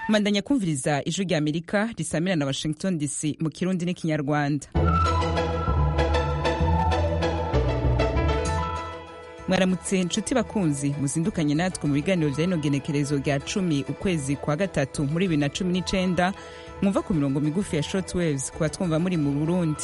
mandanya kumviriza ijwi rya amerika risamira na washington dc mu kirundi n'ikinyarwanda mwaramutse inshuti bakunzi muzindukanye natwe mu biganiro bya rino genekerezo rya cumi ukwezi kwa gatatu muri bibiri na cumi n'icenda mwumva ku mirongo migufi ya short waves kuba twumva muri mu burundi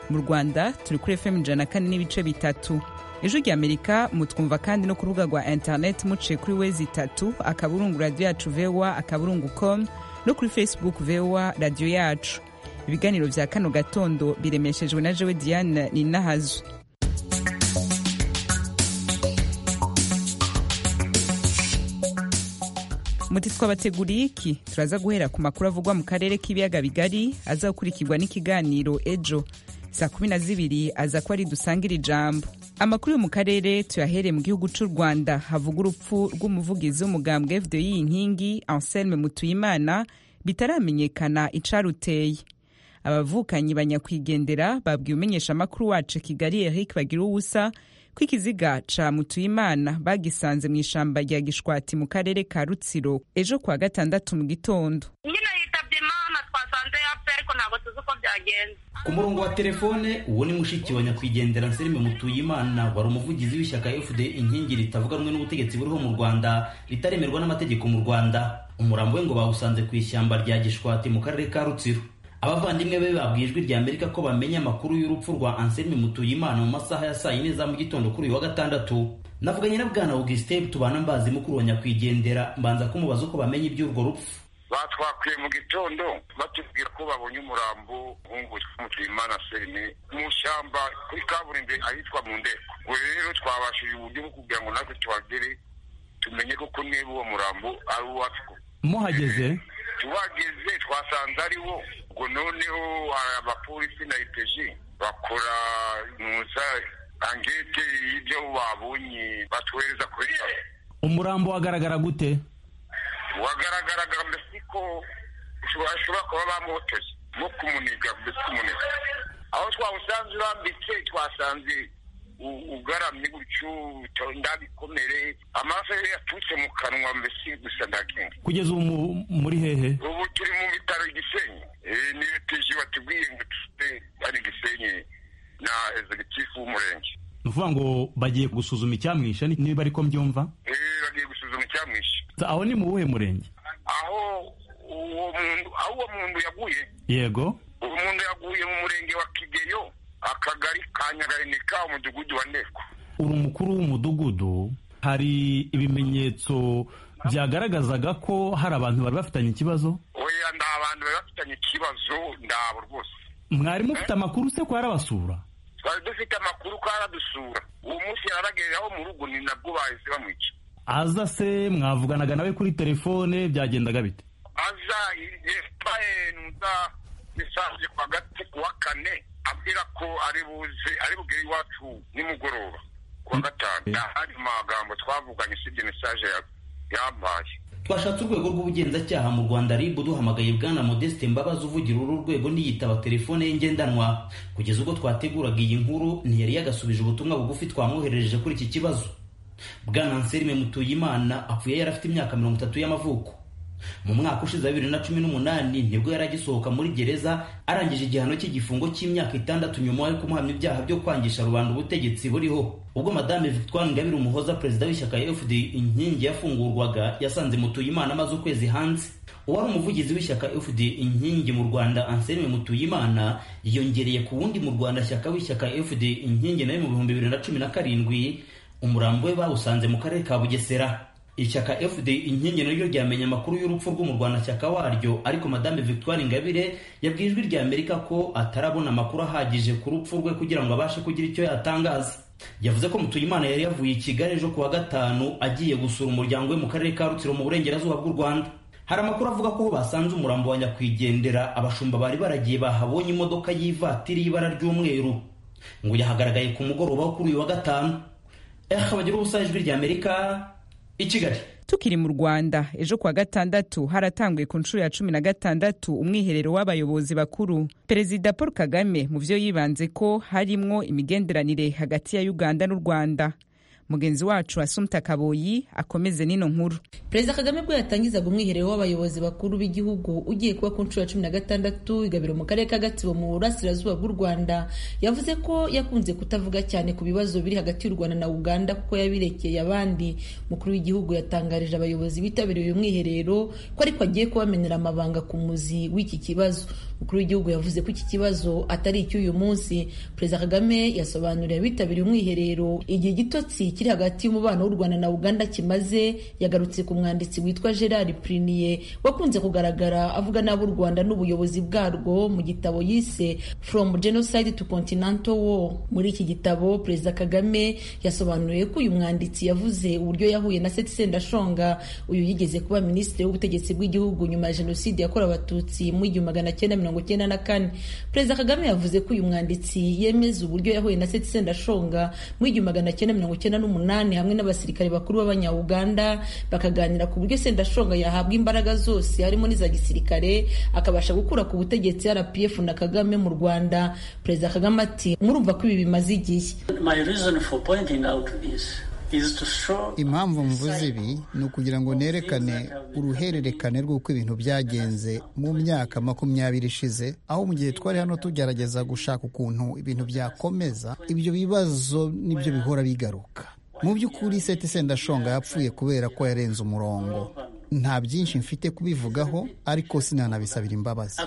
mu rwanda turi kuri fm ijana na kane n'ibice bitatu ijwi rya amerika mutwumva kandi no ku rubuga rwa internet muciye kuri wezi itatu akaburungu radiyo yacu voa akaburungu com no kuri facebook voa radiyo yacu ibiganiro bya kano gatondo biremeshejwe na jewe diane ninahazwe muti twabateguriye iki turaza guhera ku makuru avugwa mu karere k'ibiyaga bigari aza gukurikirwa n'ikiganiro ejo saa kumi na zibiri aza ko ari dusangira ijambo amakuru yo mu karere tuyahereye mu gihugu cy'u rwanda havuga urupfu rw'umuvugizi w'umugambwe fdi inkingi anselme mutuyimana bitaramenyekana icaruteye abavukanyi banyakwigendera babwiye umumenyeshamakuru wacu kigali eric bagira uwusa ko ikiziga ca mutuyimana bagisanze mu ishamba rya gishwati mu karere ka rutsiro ejo kuwa gatandatu mu gitondo nyine yitabye imana twasanze yapfuye ariko ntabwo tuzi uko byagenze ku murongo wa telefone uwo ni mushiki wa nyakwigendera nserime mutuyimana wari umuvugizi w'ishyaka fda inkingi ritavuga rumwe n'ubutegetsi buriho mu rwanda ritaremerwa n'amategeko mu rwanda umurambo we ngo bawusanze ku ishyamba rya gishwati mu karere ka rutsiro abavandimwe be babwiye ijwi rya amerika ko bamenya amakuru y'urupfu rwa anselme mutuyimana mu masaha ya saa yine za mu gitondo kuri uyu wa gatandatu navuganye na bwana augustin tubana mbazi mukuru wa nyakwigendera mbanza kumubaza uko bamenye iby'urwo rupfu batwakuye mu gitondo batubwira ko babonye umurambo w'umuhungu mutuyimana selme mu shyamba kuri kaburimbo ahitwa mu ndeko ubwo rero twabashije uburyo bwo kugira ngo natwe tuhagere tumenye koko niba uwo murambo ari uwacu muhageze tuhageze twasanze ari wo ubwo noneho hari abapolisi na ipeji bakora muza angete y'ibyo babonye batuhereza kuri umurambo wagaragara gute wagaragaraga mbese ko bashobora kuba bamuhotoye nko kumuniga mbese kumuniga aho twawusanze urambitse twasanze ugaramye gutyo ndabikomere amaraso yari yaturutse mu kanwa mbese gusa nta kindi kugeza ubu muri hehe ubu turi mu bitaro igisenyi niyo tije batubwiye ngo tufite ari igisenyi na ezegitifu w'umurenge ni ukuvuga ngo bagiye gusuzuma icyamwishe niba ariko mbyumva bagiye gusuzuma icyamwishe aho ni mu buhe murenge aho uwo muntu aho uwo muntu yaguye yego uwo muntu yaguye mu murenge wa kigeyo akagari ka nyagahinika umudugudu wa nteko uri umukuru w'umudugudu hari ibimenyetso byagaragazaga ko hari abantu bari bafitanye ikibazo oya nta bantu bari bafitanye ikibazo ndabo rwose mwari mufite amakuru se ko harabasura twari dufite amakuru ko haradusura uwo munsi yararagereraho mu rugo ni nabwo bahise bamwica aza se mwavuganaga nawe kuri telefone byagendaga bite aza yambaye nuza mesaje kwa gati kuwa kane abwira ko ari buze ari bugere iwacu nimugoroba kuwa gatanu nta handi magambo twavuganye usibye mesaje yambaye twashatse urwego rw'ubugenzacyaha mu rwanda rib duhamagaye bwana modeste mbabazi uvugira uru rwego niyitaba telefone ye ngendanwa kugeza ubwo twateguraga iyi nkuru ntiyari yagasubije ubutumwa bugufi twamwoherereje kuri iki kibazo bwana anselme mutuyimana apfuye yari afite imyaka mirongo itatu y'amavuko mu mwaka ushize bibiri na cumi n'umunani nibwo yari agisohoka muri gereza arangije igihano cy'igifungo cy'imyaka itandatu nyuma yo kumuhamya ibyaha byo kwangisha rubanda ubutegetsi buriho ubwo madame victoire ingabire umuhoza perezida w'ishyaka ya fd inkingi yafungurwaga yasanze mutuyimana amaze ukwezi hanze uwari umuvugizi w'ishyaka fd inkingi mu rwanda anselme mutuyimana yiyongereye ku wundi mu rwanda shyaka w'ishyaka fd inkingi nawe mu bihumbi bibiri na cumi na karindwi umurambo we bawusanze mu karere ka bugesera ishyaka fd inkingi naryo ryamenye amakuru y'urupfu rw'umurwanashyaka waryo ariko madame victoire ingabire yabwiye ijwi rya amerika ko atarabona amakuru ahagije ku rupfu rwe kugira ngo abashe kugira icyo yatangaza yavuze ko mutuyimana yari yavuye i kigali ejo kuwa gatanu agiye gusura umuryango we mu karere ka rutsiro mu burengerazuba bw'u rwanda hari amakuru avuga ko basanze umurambo wa nyakwigendera abashumba bari baragiye bahabonye imodoka y'ivatiri y'ibara ry'umweru ngo yahagaragaye ku mugoroba wo kuri uyu wa gatanu eha bagira ubusa ijwi rya amerika i kigali tukiri mu rwanda ejo kuwa gatandatu haratanguye ku nshuro ya cumi na gatandatu umwiherero w'abayobozi bakuru perezida paul kagame mu byo yibanze ko harimwo imigenderanire hagati ya uganda n'u rwanda mugenzi wacu asumta kaboyi akomeze n'ino nkuru perezida kagame ubwo yatangizaga umwiherero w'abayobozi bakuru b'igihugu ugiye kuba ku nshuro ya cumi na gatandatu igabiro mu karere ka gatsibo mu burasirazuba bw'u rwanda yavuze ko yakunze kutavuga cyane ku bibazo biri hagati y'u rwanda na uganda kuko yabirekeye abandi mukuru w'igihugu yatangarije abayobozi bitabiriye uyu mwiherero ko ariko agiye kubamenera amabanga ku muzi w'iki kibazo umukuru w'igihugu yavuze ko iki kibazo atari icy'uyu munsi perezida kagame yasobanuriye abitabiriye umwiherero igihe igitotsi kiri hagati y'umubano w'u rwanda na uganda kimaze yagarutse ku mwanditsi witwa gerard priniye wakunze kugaragara avuga n'ab'u rwanda n'ubuyobozi bwarwo mu gitabo yise from genocide to continental war muri iki gitabo perezida kagame yasobanuye ko uyu mwanditsi yavuze uburyo yahuye na seti sendashonga uyu yigeze kuba minisitiri w'ubutegetsi bw'igihugu nyuma ya jenoside yakorewe abatutsi mu igihumbi magana cyenda mirongo cyenda na kane perezida kagame yavuze ko uyu mwanditsi yemeza uburyo yahuye na seti sendashonga mu igihumbi magana cyenda mirongo cyenda n'umunani hamwe n'abasirikare bakuru b'abanyauganda bakaganira ku buryo sendashonga yahabwa imbaraga zose harimo n'iza gisirikare akabasha gukura ku butegetsi rpf na kagame mu rwanda perezida kagame ati murumva ko ibi bimaze igihe impamvu mvuze ibi ni ukugira ngo nerekane uruhererekane rw'uko ibintu byagenze mu myaka makumyabiri ishize aho mu gihe twari hano tugerageza gushaka ukuntu ibintu byakomeza ibyo bibazo nibyo bihora bigaruka mu by'ukuri seti sendashonga yapfuye kubera ko yarenze umurongo nta byinshi mfite kubivugaho ariko sinanabisabira imbabazi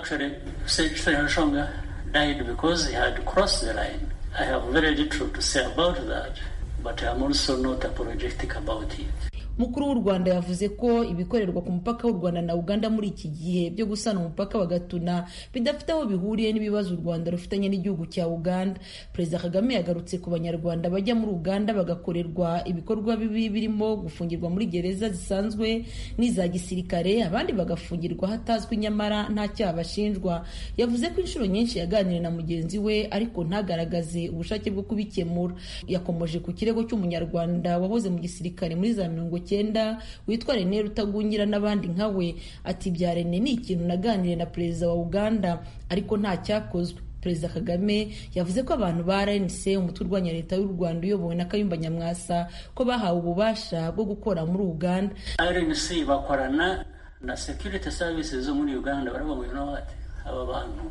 mukuru w'u rwanda yavuze ko ibikorerwa ku mupaka w'u rwanda na uganda muri iki gihe byo gusana umupaka wa gatuna bidafite aho bihuriye n'ibibazo u rwanda rufitanye n'igihugu cya uganda perezida kagame yagarutse ku banyarwanda bajya muri uganda bagakorerwa ibikorwa bibi birimo gufungirwa muri gereza zisanzwe n'iza gisirikare abandi bagafungirwa hatazwi nyamara nta cyaha bashinjwa yavuze ko inshuro nyinshi yaganiriye na mugenzi we ariko ntagaragaze ubushake bwo kubikemura yakomoje ku kirego cy'umunyarwanda wahoze mu gisirikare muri za mirongo icyenda witwa rene rutagungira n'abandi nka we ati bya rene ni ikintu naganiriye na perezida wa uganda ariko nta cyakozwe perezida kagame yavuze ko abantu ba rnc umutwe urwanya leta y'u rwanda uyobowe na kayumba nyamwasa ko bahawe ububasha bwo gukora muri uganda rnc bakorana na security services zo muri uganda baravuga ngo bati aba bantu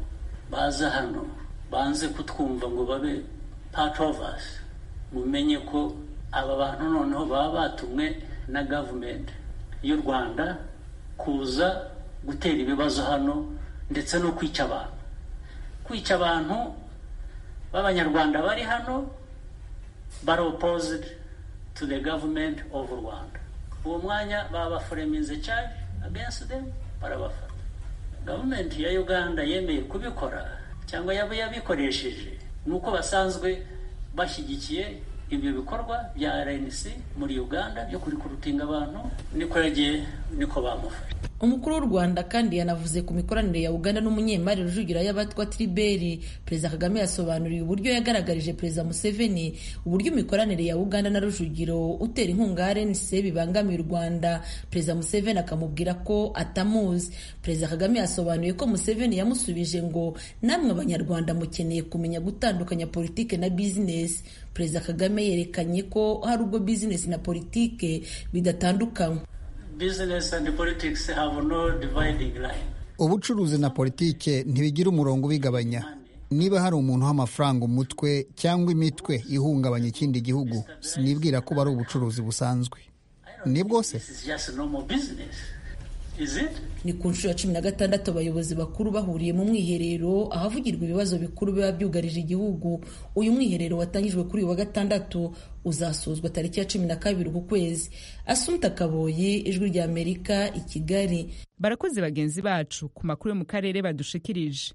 baza hano banze kutwumva ngo babe part of us mumenye ko aba bantu noneho baba batumwe na gavumenti y'u rwanda kuza gutera ibibazo hano ndetse no kwica abantu kwica abantu b'abanyarwanda bari hano bari opposed to the government of rwanda uwo mwanya babafureminze cyane against them barabafata gavumenti ya uganda yemeye kubikora cyangwa yaba yabikoresheje ni uko basanzwe bashyigikiye ibyo bikorwa bya rnc muri uganda byo kurikurutinga abantu niko yagiye niko bamufashe umukuru w'u rwanda kandi yanavuze ku mikoranire ya uganda n'umunyemari rujugira y'abatwa triberi perezida kagame yasobanuriye uburyo yagaragarije perezida museveni uburyo imikoranire ya uganda na rujugiro utera inkunga rnc bibangamiye u rwanda perezida museveni akamubwira ko atamuzi perezida kagame yasobanuye ko museveni yamusubije ngo namwe abanyarwanda mukeneye kumenya gutandukanya politiki na bizinesi perezida kagame yerekanye ko hari ubwo bizinesi na politiki bidatandukanywa business and politics have no dividing line. ubucuruzi na politike ntibigira umurongo ubigabanya niba hari umuntu uha amafaranga umutwe cyangwa imitwe ihungabanya ikindi gihugu sinibwira ko ari ubucuruzi busanzwe ni bwose ni ku nshuro ya cumi na gatandatu abayobozi bakuru bahuriye mu mwiherero ahavugirwa ibibazo bikuru biba byugarije igihugu uyu mwiherero watangijwe kuri uyu wa gatandatu uzasozwa tariki ya cumi na kabiri uku kwezi asumta kaboyi ijwi rya amerika i kigali barakoze bagenzi bacu ku makuru yo mu karere badushikirije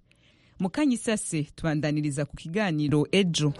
mu kanya isase tubandaniriza ku kiganiro ejo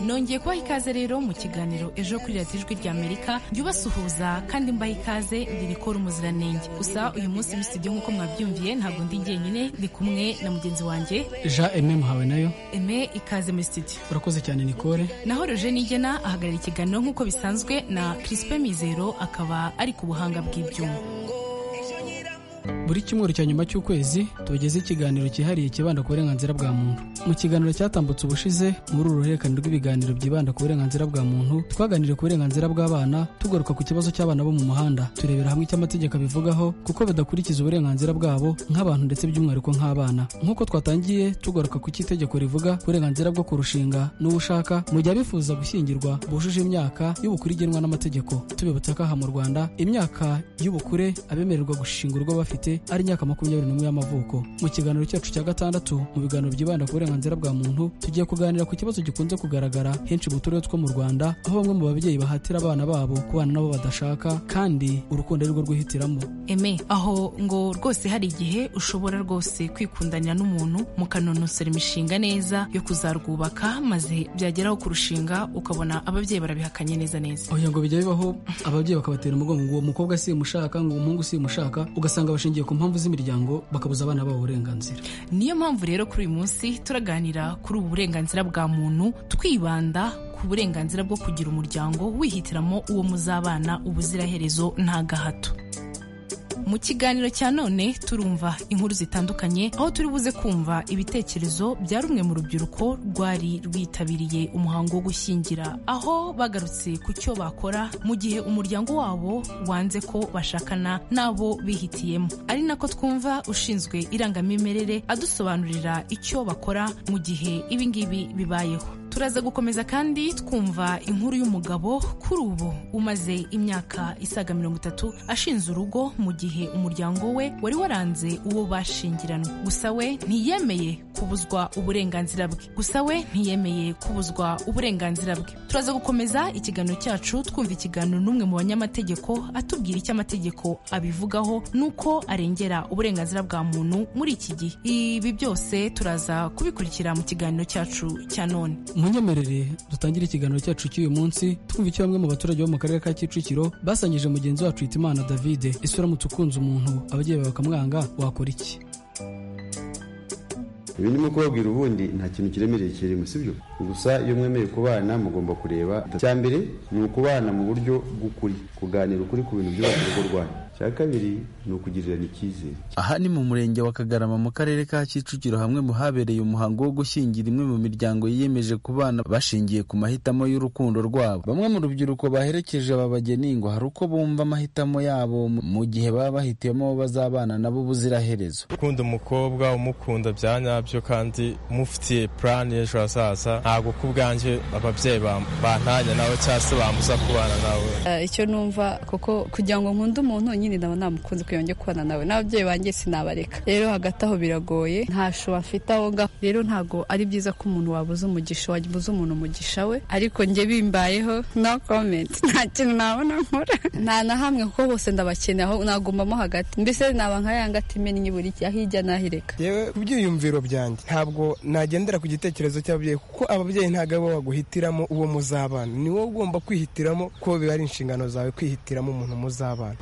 nongeye kubaha ikaze rero mu kiganiro ejo kuri radiyo ijwi ry'amerika ryubasuhuza kandi mbaha ikaze ririkora umuziranenge gusa uyu munsi muri studio nk'uko mwabyumviye ntabwo ndi njyenyine ndi kumwe na mugenzi wanjye jean eme muhawe nayo eme ikaze muri studio urakoze cyane nicole naho roje nigena ahagarara ikiganiro nk'uko bisanzwe na crispe mizero akaba ari ku buhanga bw'ibyuma buri cyumweru cya nyuma cy'ukwezi tugeze ikiganiro cyihariye kibanda ku burenganzira bwa muntu mu kiganiro cyatambutse ubushize muri uru ruhererekane rw'ibiganiro byibanda ku burenganzira bwa muntu twaganiriye ku burenganzira bw'abana tugaruka ku kibazo cy'abana bo mu muhanda turebera hamwe icyo amategeko abivugaho kuko badakurikiza uburenganzira bwabo nk'abantu ndetse by'umwihariko nk'abana nk'uko twatangiye tugaruka ku cy'itegeko rivuga uburenganzira bwo kurushinga n'uwo ushaka mu gihe abifuza gushyingirwa bujuje imyaka y'ubukure igenwa n'amategeko tubibutsa ko aha mu rwanda imyaka y'ubukure abemererwa gushinga urugo bafite ari imyaka makumyabiri n'umwe y'amavuko mu kiganiro cyacu cya gatandatu mu biganiro byibanda ku burenganzira bwa muntu tugiye kuganira ku kibazo gikunze kugaragara henshi mu turere two mu rwanda aho bamwe mu babyeyi bahatira abana babo kubana nabo badashaka kandi urukundo ari rwo rwihitiramo eme aho ngo rwose hari igihe ushobora rwose kwikundanira n'umuntu mukanonosora imishinga neza yo kuzarwubaka maze byageraho kurushinga ukabona ababyeyi barabihakanye neza neza oya ngo bijya bibaho ababyeyi bakabatera umugongo ngo uwo mukobwa si umushaka ngo umuhungu si umushaka ugasanga bashingiye ku mpamvu z'imiryango bakabuza abana babo uburenganzira niyo mpamvu rero kuri uyu munsi turaganira kuri ubu burenganzira bwa muntu twibanda ku burenganzira bwo kugira umuryango wihitiramo uwo muzabana ubuziraherezo nta gahato mu kiganiro cya none turumva inkuru zitandukanye aho turi buze kumva ibitekerezo bya rumwe mu rubyiruko rwari rwitabiriye umuhango wo gushyingira aho bagarutse ku cyo bakora mu gihe umuryango wabo wanze ko bashakana n'abo bihitiyemo ari nako twumva ushinzwe irangamimerere adusobanurira icyo bakora mu gihe ibi ngibi bibayeho turaza gukomeza kandi twumva inkuru y'umugabo kuri ubu umaze imyaka isaga mirongo itatu ashinze urugo mu gihe umuryango we wari waranze uwo bashyingiranywe gusa we ntiyemeye kubuzwa uburenganzira bwe gusa we ntiyemeye kubuzwa uburenganzira bwe turaza gukomeza ikiganiro cyacu twumva ikiganiro n'umwe mu banyamategeko atubwira icyo amategeko abivugaho n'uko arengera uburenganzira bwa muntu muri iki gihe ibi byose turaza kubikurikira mu kiganiro cyacu cya none munyemerere dutangire ikiganiro cyacu cy'uyu munsi twumva icyo bamwe mu baturage bo mu karere ka kicukiro basangije mugenzi wacu hitimana davide ese uramutse ukunze umuntu ababyeyi bawe bakamwanga wakora iki ibi ndimo kubabwira ubundi nta kintu kiremereye kirimo sibyo gusa iyo mwemeye kubana mugomba kureba icya mbere ni ukubana mu buryo bw'ukuri kuganira ukuri ku bintu byubaka urugo rwanyu cya kabiri ni ukugirirana icyizere aha ni mu murenge wa kagarama mu karere ka kicukiro hamwe mu habereye umuhango wo gushyingira imwe mu miryango yiyemeje kubana bashingiye ku mahitamo y'urukundo rwabo bamwe mu rubyiruko baherekeje aba bageni ngo hari uko bumva amahitamo yabo mu gihe baba bahitiyemo bazabana nabo ubuziraherezo ukunda umukobwa umukunda bya nyabyo kandi mufitiye purani y'ejo hazaza ntabwo ku bwanjye ababyeyi bantanya nawe cyangwa se bamuza kubana nawe icyo numva kuko kugira ngo nkunde umuntu nyine ndaba namukunze kugira ngo njye kubana nawe n'ababyeyi banjye sinabareka rero hagati aho biragoye ntasho bafite aho ngaho rero ntabwo ari byiza ko umuntu wabuze umugisha wabuze umuntu umugisha we ariko njye bimbayeho no komenti nta kintu nabona nkora nta na hamwe kuko bose ndabakeneye aho nagumbamo hagati mbese naba nka ya ngati imennye buri gihe hirya n'ahireka yewe ku byiyumviro byanjye ntabwo nagendera ku gitekerezo cy'ababyeyi kuko ababyeyi ntabwo ari bo baguhitiramo uwo muzabana ni wowe ugomba kwihitiramo ko biba ari inshingano zawe kwihitiramo umuntu muzabana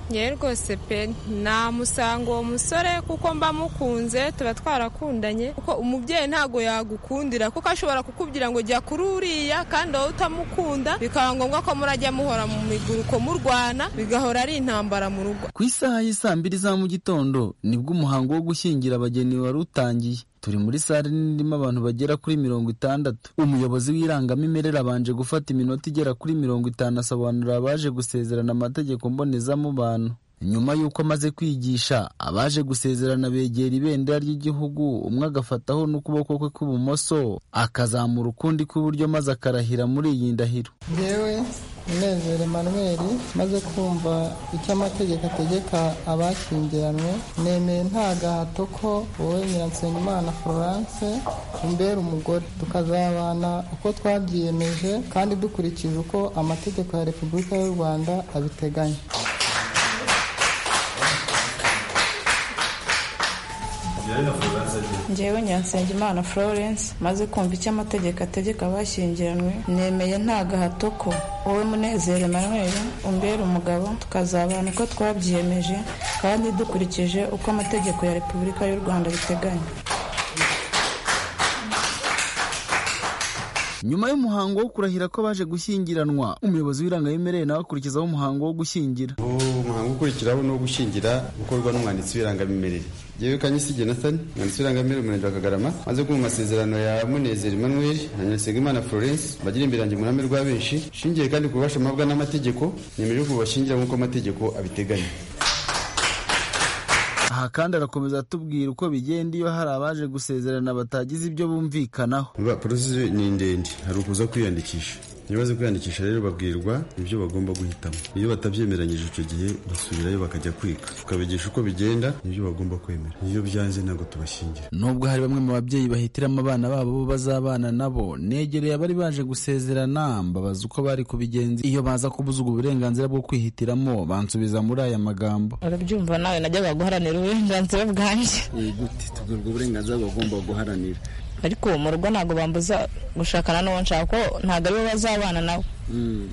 rwose pe namusanga uwo musore kuko mba mukunze tuba twarakundanye kuko umubyeyi ntabwo yagukundira kuko ashobora kukubwira ngo jya kuri uriya kandi wowe utamukunda bikaba ngombwa ko murajya muhora mu miguruko murwana bigahora ari intambara mu rugo ku isaha y'isaa mbiri za mu gitondo nibwo umuhango wo gushyingira abageni wari utangiye turi muri sare nini irimo abantu bagera kuri mirongo itandatu umuyobozi w'irangamimerere abanje gufata iminota igera kuri mirongo itanu asobanurira abaje gusezerana amategeko mbonezamubano nyuma y'uko amaze kwigisha abaje gusezerana begera ibendera ry'igihugu umwe agafataho n'ukuboko kwe kw'ibumoso akazamura ukundi kw'iburyo maze akarahira muri iyi ndahiro yewe munezero manweri maze kumva icyo amategeko ategeka abashyingiranywe nemeye nta gahato ko wowe nyiransengimana florence umbera umugore tukazabana uko twabyiyemeje kandi dukurikije uko amategeko ya repubulika y'u rwanda abiteganya ngewe nyansengimana florence maze kumva icyo amategeko ategeka abashyingiranywe nemeye nta gahato ko wowe munezero manweri umbera umugabo tukazabana uko twabyiyemeje kandi dukurikije uko amategeko ya repubulika y'u rwanda biteganya nyuma y'umuhango wo kurahira ko abaje gushyingiranwa umuyobozi w'irangamimerere nawe akurikizaho umuhango wo gushyingira umuhango ukurikiraho ni uwo gushyingira ukorwa n'umwanditsi w'irangamimerere yewe kanyisi genathan umwanditsi w'irangamimerere umurenge wa kagarama maze kumva amasezerano ya munezero emmanuel na nyirasengimana florence bagira imbere yanjye mu ruhame rwa benshi shingiye kandi ku bubasha mpabwa n'amategeko nemeje kubashingira nk'uko amategeko abiteganya aha kandi arakomeza atubwira uko bigenda iyo hari abaje gusezerana batagize ibyo bumvikanaho porosesi ni ndende hari ukuza kwiyandikisha iyo baze kwiyandikisha rero babwirwa ibyo bagomba guhitamo iyo batabyemeranyije icyo gihe basubirayo bakajya kwiga tukabigisha uko bigenda n'ibyo bagomba kwemera iyo byanze ntabwo tubashingira nubwo hari bamwe mu babyeyi bahitiramo abana babo bo bazabana nabo negereye abari baje gusezerana mbabaza uko bari kubigenza iyo baza kubuza ubwo burenganzira bwo kwihitiramo bansubiza muri aya magambo arabyumva nawe najyaga guharanira uburenganzira bwanjye gute tubwirwa uburenganzira bagomba guharanira ariko mu rugo ntabwo bambuza gushakana n'uwo nshaka ko ntabwo aribo bazabana nawe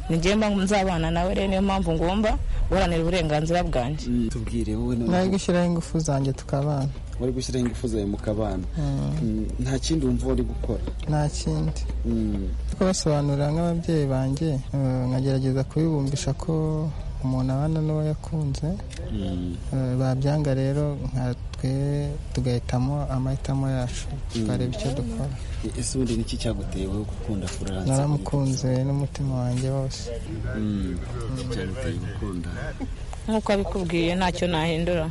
ni njyewe mba nzabana nawe rero niyo mpamvu ngomba guharanira uburenganzira bwanjye tubwire wowe nari gushyiraho ingufu zanjye tukabana wari gushyiraho ingufu zawe mu kabana nta kindi wumva wari gukora nta kindi kubasobanurira nk'ababyeyi banjye nkagerageza kubibumbisha ko umuntu abana n'uwo yakunze babyanga rero nka twe tugahitamo amahitamo yacu tukareba icyo dukora ese ubundi niki cyaguteye wowe gukunda furanse naramukunze n'umutima wanjye wose cyaguteye gukunda nk'uko abikubwiye ntacyo nahindura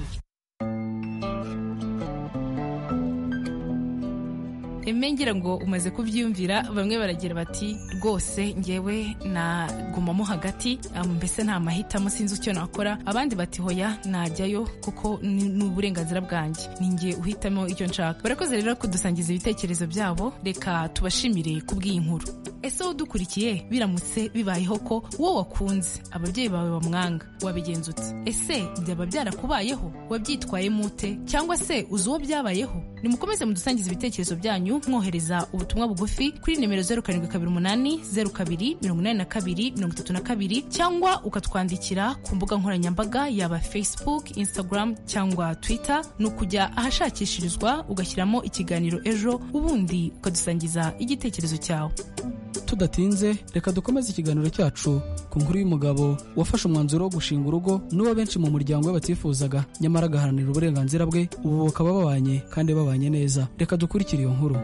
ngira ngo umaze kubyiyumvira bamwe baragira bati rwose ngewe nagumamo hagati mbese nta mahitamo sinzi icyo nakora abandi bati hoya najyayo kuko ni uburenganzira bwanjye ninjye uhitamo icyo nshaka barakoze rero kudusangiza ibitekerezo byabo reka tubashimire kubw'iyi nkuru ese wowe udukurikiye biramutse bibayeho ko wowe wakunze ababyeyi bawe bamwanga wabigenza ute ese byaba byarakubayeho wabyitwayemo ute cyangwa se uzi uwo byabayeho nimukomeze mudusangiza ibitekerezo byanyu mwohereza ubutumwa bugufi kuri nimero zeru karindwi kabiri umunani zeru kabiri mirongo inani na kabiri mirongo itatu na kabiri cyangwa ukatwandikira ku mbuga nkoranyambaga yaba facebook instagram cyangwa twitter ni ukujya ahashakishirizwa ugashyiramo ikiganiro ejo ubundi ukadusangiza igitekerezo cyawe tudatinze reka dukomeze ikiganiro cyacu ku nkuru y'umugabo wafashe umwanzuro wo gushinga urugo n'uwo benshi mu muryango we batifuzaga nyamara agaharanira uburenganzira bwe ubu bakaba babanye kandi babanye neza reka dukurikire iyo nkuru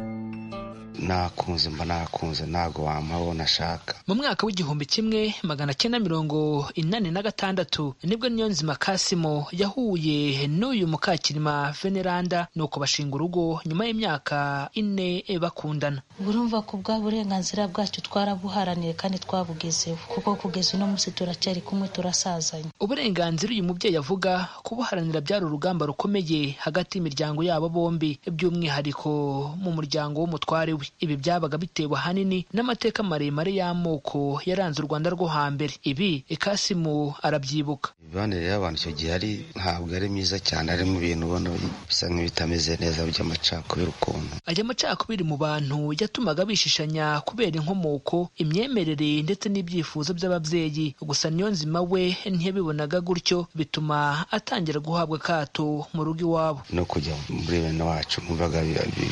nakunze mba nakunze ntabwo wampaho nashaka mu mwaka w'igihumbi kimwe magana cyenda mirongo inani na gatandatu nibwo niyonzima kasimo yahuye n'uyu mukakirima veneranda nuko bashinga urugo nyuma y'imyaka ine bakundana urumva ko bwa burenganzira bwacu twarabuharaniye kandi twabugezeho kuko kugeza uno munsi turacyari kumwe turasazanye uburenganzira uyu mubyeyi avuga kubuharanira byari urugamba rukomeye hagati y'imiryango yabo bombi by'umwihariko mu muryango w'umutware we ibi byabaga bitewe ahanini n'amateka maremare y'amoko yaranze u rwanda rwo hambere ibi ikasimu arabyibuka imibanire y'abantu icyo gihe ari ntabwo ari myiza cyane ari mu bintu ubona bisa nk'ibitameze neza by'amacakubiri ukuntu aya macakubiri mu bantu yatumaga bishishanya kubera inkomoko imyemerere ndetse n'ibyifuzo by'ababyeyi gusa niyo nzima we ntiyabibonaga gutyo bituma atangira guhabwa akato mu rugo iwabo no kujya muri bene wacu mwumvaga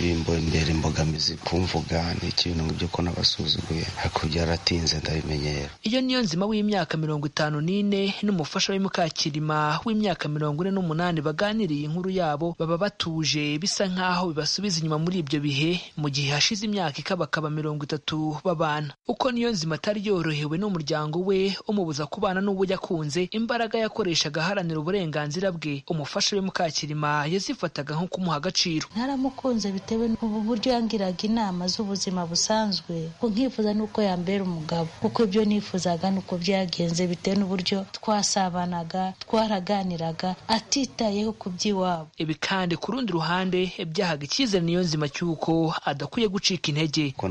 bimbera imbogamizi ku mvuga ni ikintu ibyo ko nabasuzuguye hakurya yaratinze ndabimenyera iyo niyo nzima w'imyaka mirongo itanu n'ine n'umufasha we mukakirima w'imyaka mirongo ine n'umunani baganiriye inkuru yabo baba batuje bisa nk'aho bibasubiza inyuma muri ibyo bihe mu gihe hashize imyaka ikabakaba mirongo itatu babana uko niyo nzima atari yorohewe n'umuryango we umubuza kubana n'uwo yakunze imbaraga yakoreshaga aharanira uburenganzira bwe umufasha we mukakirima yazifataga nko kumuha agaciro ntaramukunze bitewe n'uburyo yangiraga inama inama z'ubuzima busanzwe nkifuza n'uko yambera umugabo kuko ibyo nifuzaga ni uko byagenze bitewe n'uburyo twasabanaga twaraganiraga atitayeho ku by'iwabo ibi kandi ku rundi ruhande byahaga icyizere niyo nzima cy'uko adakwiye gucika intege ko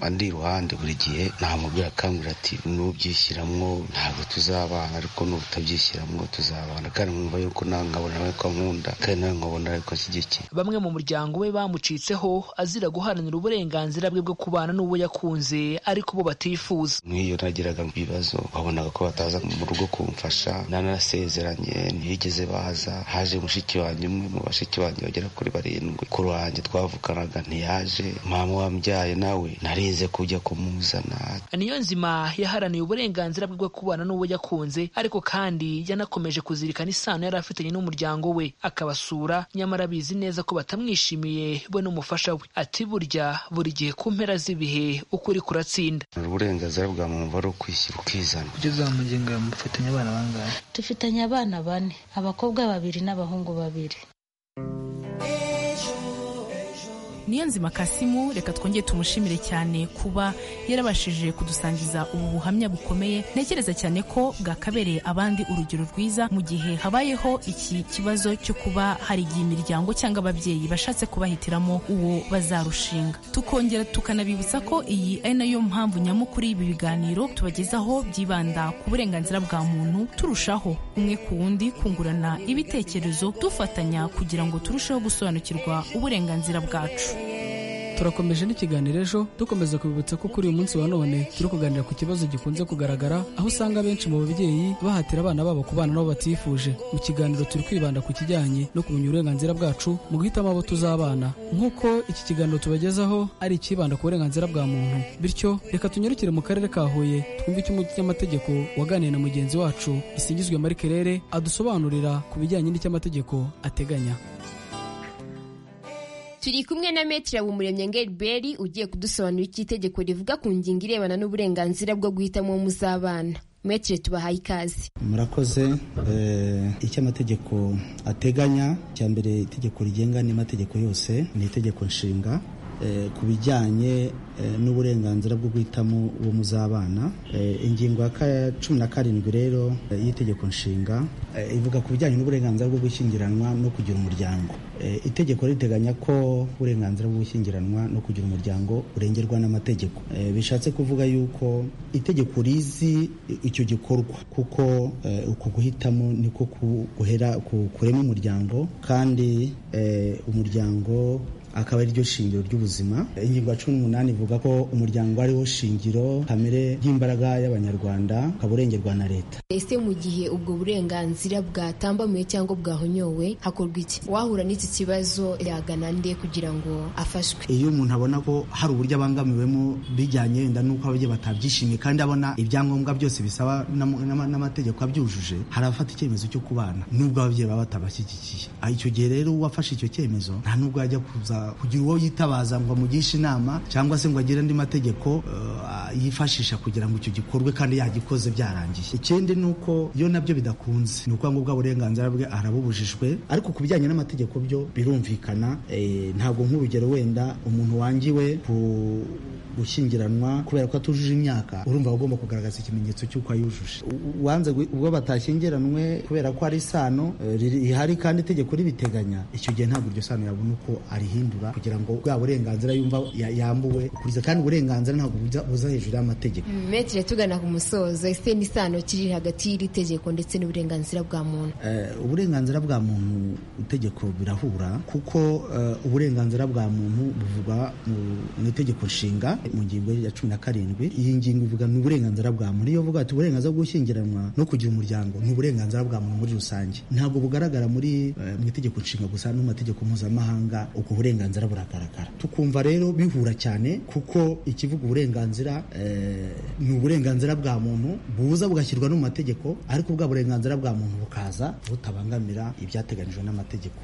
andi iruhande buri gihe ntamubwira akangurira ati n'ubyishyiramo ntabwo tuzabana ariko n'ubutabyishyiramo tuzabana kandi mwumva yuko nawe nkabona nawe ko nkunda kandi nawe nkabona ariko ashyigikiye bamwe mu muryango we bamucitseho azira guharanira uburenganzira bwe bwo kubana n'uwo yakunze ariko bo batifuza nk'iyo nagiraga ibibazo wabonaga ko bataza mu rugo kumfasha nanasezeranye ntibigeze baza haje mushiki wanjye umwe mu bashiki banjye bagera kuri barindwi ku ruhange twavuganaga ntiyaje mama wambyaye nawe narize kujya kumuzana niyo nzima yaharaniye uburenganzira bwe bwo kubana n'uwo yakunze ariko kandi yanakomeje kuzirikana isano yari afitanye n'umuryango we akabasura nyamara abizi neza ko batamwishimiye we n'umufasha we ati burya buri gihe ku mpera z'ibihe ukuri kuratsinda uburenganzira bwa muntu ari ukwishyira ukizana kugeza mu ngingo mufatanya abana bangahe dufitanye abana bane abakobwa babiri n'abahungu babiri niyo nzima kasimu reka twongere tumushimire cyane kuba yarabashije kudusangiza ubu buhamya bukomeye ntekereza cyane ko bwakabereye abandi urugero rwiza mu gihe habayeho iki kibazo cyo kuba hari igihe imiryango cyangwa ababyeyi bashatse kubahitiramo uwo bazarushinga tukongera tukanabibutsa ko iyi ari nayo mpamvu nyamukuru y'ibi biganiro tubagezaho byibanda ku burenganzira bwa muntu turushaho umwe ku wundi kungurana ibitekerezo dufatanya kugira ngo turusheho gusobanukirwa uburenganzira bwacu turakomeje n'ikiganiro ejo dukomeza kubibutsa ko kuri uyu munsi wa none turi kuganira ku kibazo gikunze kugaragara aho usanga benshi mu babyeyi bahatira abana babo kubana nabo batifuje mu kiganiro turi kwibanda ku kijyanye no kumenya uburenganzira bwacu mu guhitamo abo tuzabana nk'uko iki kiganiro tubagezaho ari ikibanda ku burenganzira bwa muntu bityo reka tunyarukire mu karere ka huye twumve icyo umunyamategeko waganiye na mugenzi wacu isingizwe mari kerere adusobanurira ku bijyanye n'icy'amategeko ateganya turi kumwe na metire bumuremye ngeriberi ugiye kudusobanurira icyo itegeko rivuga ku ngingo irebana n'uburenganzira bwo guhitamo muzabana metire tubahaye ikaze murakoze icyo amategeko ateganya cya mbere itegeko rigenga n'amategeko yose ni itegeko nshinga ku bijyanye n'uburenganzira bwo guhitamo uwo muzabana ingingo ya cumi na karindwi rero y'itegeko nshinga ivuga ku bijyanye n'uburenganzira bwo gushyingiranwa no kugira umuryango itegeko riteganya ko uburenganzira bwo gushyingiranwa no kugira umuryango urengerwa n'amategeko bishatse kuvuga yuko itegeko rizi icyo gikorwa kuko uku guhitamo niko guhera kurema umuryango kandi umuryango akaba ari ryo shingiro ry'ubuzima ingingo ya cumi n'umunani ivuga ko umuryango ariwo shingiro kamere y'imbaraga y'abanyarwanda ukaba urengerwa na leta ese mu gihe ubwo burenganzira bwatambamiwe cyangwa bwahonyowe hakorwa iki wahura n'iki kibazo yagana nde kugira ngo afashwe iyo umuntu abona ko hari uburyo abangamiwemo bijyanye wenda n'uko ababyeyi batabyishimiye kandi abona ibyangombwa byose bisaba n'amategeko abyujuje hari abafata icyemezo cyo kubana n'ubwo ababyeyi baba batabashyigikiye icyo gihe rero uwafashe icyo cyemezo nta n'ubwo yajya kuza kugira uwo yitabaza ngo amugishe inama cyangwa se ngo agire andi mategeko yifashisha kugira ngo icyo gikorwe kandi yagikoze byarangiye ikindi ni uko iyo nabyo bidakunze ni ukuvuga ngo bwa burenganzira bwe arabubujijwe ariko ku bijyanye n'amategeko byo birumvikana ntabwo nk'urugero wenda umuntu wangiwe ku gushyingiranwa kubera ko atujuje imyaka urumva agomba kugaragaza ikimenyetso cy'uko ayujuje uwanze ubwo batashyingiranwe kubera ko ari isano rihari kandi itegeko ribiteganya icyo gihe ntabwo iryo sano yabona uko arihindura kugira ngo bwa burenganzira yumva yambuwe kuriza kandi uburenganzira ntabwo buza hejuru y'amategeko metire tugana ku musozo ese n'isano kiri hagati y'iri tegeko ndetse n'uburenganzira bwa muntu uburenganzira bwa muntu itegeko birahura kuko uburenganzira bwa muntu buvugwa mu itegeko nshinga mu ngingo ya cumi na karindwi iyi ngingo ivuga ni uburenganzira bwa muntu iyo uvuga ati uburenganzira bwo gushyingiranwa no kugira umuryango ni uburenganzira bwa muntu muri rusange ntabwo bugaragara muri mu itegeko nshinga gusa no mu mategeko mpuzamahanga ubwo burenganzira buragaragara tukumva rero bihura cyane kuko ikivuga uburenganzira ni uburenganzira bwa muntu buza bugashyirwa no mu mategeko ariko ubwa burenganzira bwa muntu bukaza butabangamira ibyateganijwe n'amategeko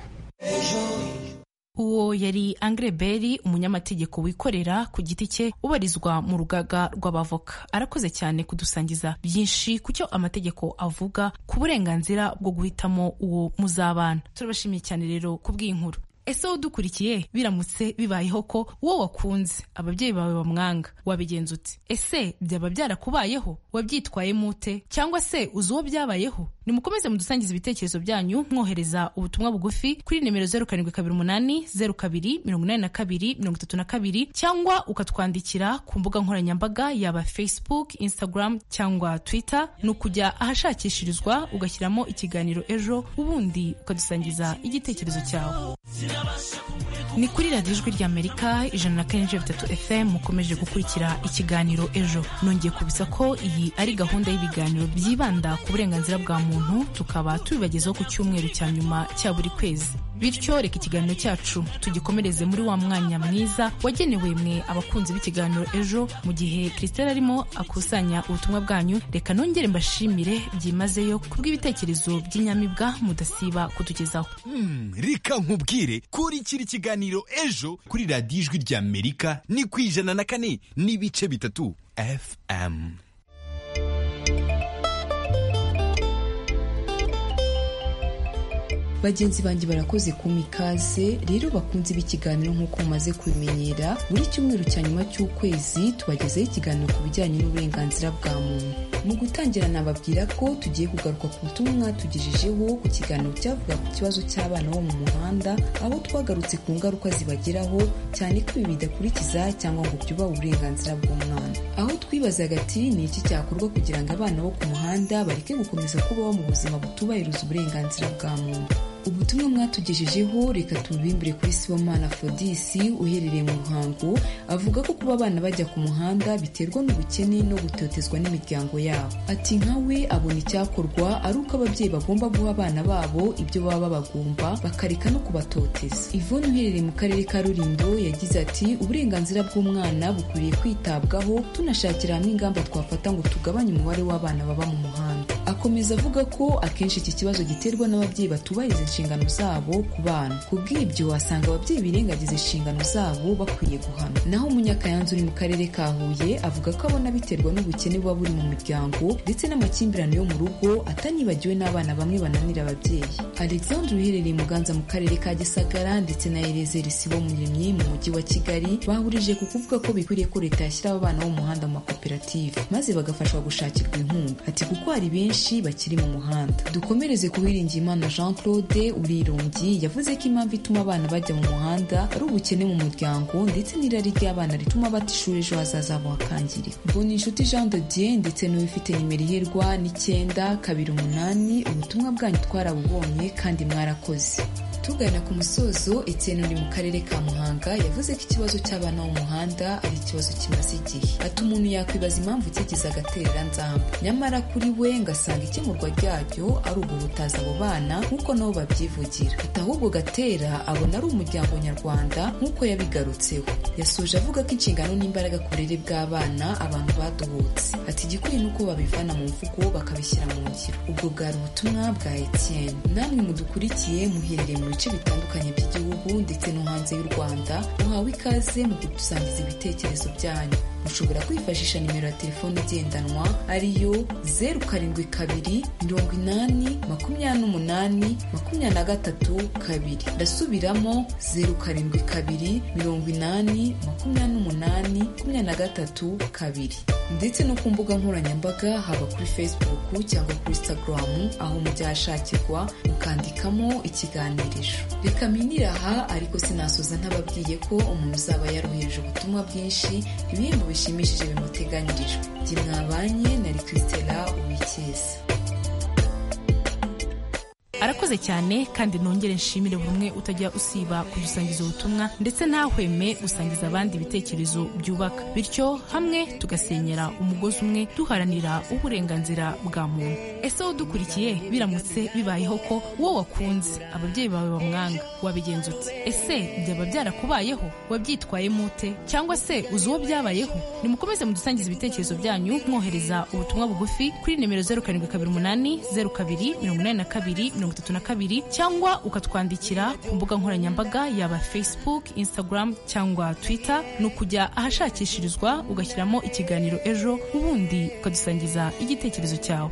uwo yari angre beri umunyamategeko wikorera ku giti cye ubarizwa mu rugaga rw'abavoka arakoze cyane kudusangiza byinshi ku cyo amategeko avuga ku burenganzira bwo guhitamo uwo muzabana turabashimiye cyane rero ku bw'inkuru ese wowe udukurikiye biramutse bibayeho ko uwo wakunze ababyeyi bawe bamwanga wabigenza uti ese byaba byarakubayeho wabyitwayemo ute cyangwa se uzi uwo byabayeho nimukomeze mudusangiza ibitekerezo byanyu mwohereza ubutumwa bugufi kuri nimero zeru karindwi kabiri umunani zeru kabiri mirongo inani na kabiri mirongo itatu na kabiri cyangwa ukatwandikira ku mbuga nkoranyambaga yaba facebook instagram cyangwa twitter ni ukujya ahashakishirizwa ugashyiramo ikiganiro ejo ubundi ukadusangiza igitekerezo cyawe ni kuri radiyo ijwi ry'amerika ijana na kane n'ibice bitatu fm mukomeje gukurikira ikiganiro ejo nongeye kubisa ko iyi ari gahunda y'ibiganiro byibanda ku burenganzira bwa muntu tukaba tubibagezaho ku cyumweru cya nyuma cya buri kwezi bityo reka ikiganiro cyacu tugikomereze muri wa mwanya mwiza wagenewe mwe abakunzi b'ikiganiro ejo mu gihe christelle arimo akusanya ubutumwa bwanyu reka nongere mbashimire byimazeyo kubw'ibitekerezo by'inyamibwa mudasiba kutugezaho Hmm, reka nkubwire kurikira ikiganiro ejo kuri radiyo ijwi ry'amerika ni ku ijana na kane n'ibice bitatu fm bagenzi banjye barakoze ku mikaze rero bakunze b'ikiganiro nk'uko mumaze kubimenyera buri cyumweru cya nyuma cy'ukwezi tubagezaho ikiganiro ku bijyanye n'uburenganzira bwa muntu mu gutangira nababwira ko tugiye kugaruka ku butumwa mwatugejejeho ku kiganiro cyavuga ku kibazo cy'abana bo mu muhanda aho twagarutse ku ngaruka zibageraho cyane ko ibi bidakurikiza cyangwa ngo byubahe uburenganzira bw'umwana aho twibazaga ati ni iki cyakorwa kugira ngo abana bo ku muhanda bareke gukomeza kubaho mu buzima butubahiriza uburenganzira bwa muntu ubutumwa mwatugejejeho reka tubimbure kuri sibomana fodisi uherereye mu ruhango avuga ko kuba abana bajya ku muhanda biterwa n'ubukene no gutotezwa n'imiryango yabo ati nkawe abona icyakorwa ari uko ababyeyi bagomba guha abana babo ibyo baba babagomba bakareka no kubatoteza ivone uherereye mu karere ka rurindo yagize ati uburenganzira bw'umwana bukwiriye kwitabwaho tunashakira hamwe ingamba twafata ngo tugabanye umubare w'abana baba mu muhanda akomeza avuga ko akenshi iki kibazo giterwa n'ababyeyi batubahiriza inshingano zabo ku bana ku bw'ibyo wasanga ababyeyi birengagiza inshingano zabo bakwiye guhanwa naho umunyakayanza uri mu karere ka huye avuga ko abona biterwa n'ubukene buba buri mu miryango ndetse n'amakimbirane yo mu rugo atanibagiwe n'abana bamwe bananira ababyeyi alexandre uherereye muganza mu karere ka gisagara ndetse na erezeri sibo muremye mu mujyi wa kigali bahurije ku kuvuga ko bikwiriye ko leta yashyiraho abana bo mu muhanda mu makoperative maze bagafashwa gushakirwa inkunga ati kuko hari benshi bakiri mu muhanda dukomereze ku Uwiringiyimana jean claude urirumbyi yavuze ko impamvu ituma abana bajya mu muhanda ari ubukene mu muryango ndetse n'irari ry'abana rituma bata ishuri ejo hazaza habo hakangirika mbona inshuti jean de dieu ndetse n'uwifite nimero iherwa n'icyenda kabiri umunani ubutumwa bwanyu twarabubonye kandi mwarakoze tugana ku musozo etienne uri mu karere ka muhanga yavuze ko ikibazo cy'abana bo mu muhanda ari ikibazo kimaze igihe ati umuntu yakwibaza impamvu kigize agatereranzamba nyamara kuri we ngasanga ikemurwa ryaryo ari uguhutaza abo bana nk'uko nabo babyivugira ati ahubwo gatera abona ari umuryango nyarwanda nk'uko yabigarutseho yasoje avuga ko inshingano n'imbaraga ku burere bw'abana abantu baduhutse ati igikwiye ni uko babivana mu mvugo bakabishyira mu ngiro ubwo bwari ubutumwa bwa etienne namwe mudukurikiye muherereye mu bice bitandukanye by'igihugu ndetse no hanze y'u rwanda muhawe ikaze mu kudusangiza ibitekerezo byanyu mushobora kwifashisha nimero ya telefone igendanwa ariyo zeru karindwi kabiri mirongo inani makumyabiri n'umunani makumyabiri na gatatu kabiri ndasubiramo zeru karindwi kabiri mirongo inani makumyabiri n'umunani makumyabiri na gatatu kabiri ndetse no ku mbuga nkoranyambaga haba kuri facebook cyangwa kuri instagram aho mujyashakirwa mukandikamo ikiganirisho reka minire aha ariko sinasoza ntababwiye ko umuntu uzaba yaroheje ubutumwa bwinshi ibihembo bishimishije bimuteganyirijwe jye mwabanye nari christela uwikiza arakoze cyane kandi nongere nshimire buri umwe utajya usiba kudusangiza ubutumwa ndetse ntahweme gusangiza abandi ibitekerezo byubaka bityo hamwe tugasenyera umugozi umwe duharanira uburenganzira bwa muntu ese wowe udukurikiye biramutse bibayeho ko wowe wakunze ababyeyi bawe bamwanga wabigenza ute ese byaba byarakubayeho wabyitwayemo ute cyangwa se uzi uwo byabayeho nimukomeze mudusangize ibitekerezo byanyu mwohereza ubutumwa bugufi kuri nimero zeru karindwi kabiri umunani zeru kabiri mirongo inani na kabiri mirongo mirongo itatu na kabiri cyangwa ukatwandikira ku mbuga nkoranyambaga yaba facebook instagram cyangwa twitter ni ukujya ahashakishirizwa ugashyiramo ikiganiro ejo ubundi ukadusangiza igitekerezo cyawe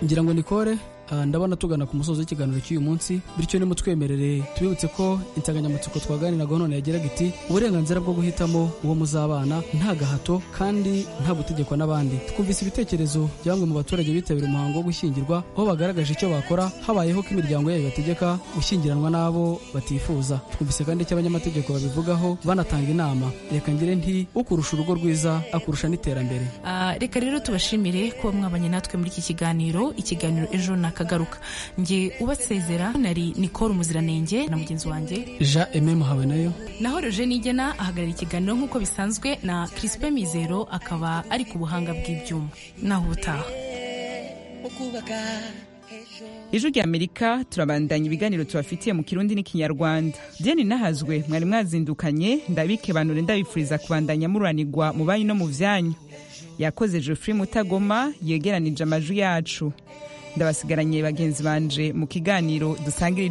ngira ngo nikore Ah, ndabona tugana ku musozo w'ikiganiro cy'uyu munsi bityo nimutwemerere tubibutse ko insanganyamatsiko twaganiraga none yageraga iti uburenganzira bwo guhitamo uwo muzabana nta gahato kandi nta gutegekwa n'abandi twumvise ibitekerezo by'amwe mu baturage bitabira umuhango wo gushyingirwa aho bagaragaje icyo bakora habayeho ko imiryango yayo yategeka gushyingiranwa n'abo batifuza twumvise kandi icyo abanyamategeko babivugaho banatanga inama reka ngire nti ukurusha urugo rwiza akurusha n'iterambere Ah, reka rero tubashimire kuba mwabanye natwe muri iki kiganiro ikiganiro ejo na akagaruka njye ubasezera nari nikora umuziranenge na mugenzi wanjye jean aime muhawe nayo naho Eugene Igena ahagarara ikiganiro nk'uko bisanzwe na Crispin Mizero akaba ari ku buhanga bw'ibyuma naho ubutaha ijwi rya amerika turabandanya ibiganiro tubafitiye mu kirundi n'ikinyarwanda deni nahazwe mwari mwazindukanye ndabike banure ndabifuriza kubandanya mururanirwa mu banyi no mu byanyu yakoze geoffrey mutagoma yegeranije amajwi yacu ndabasigaranye bagenzi banje mu kiganiro dusangirije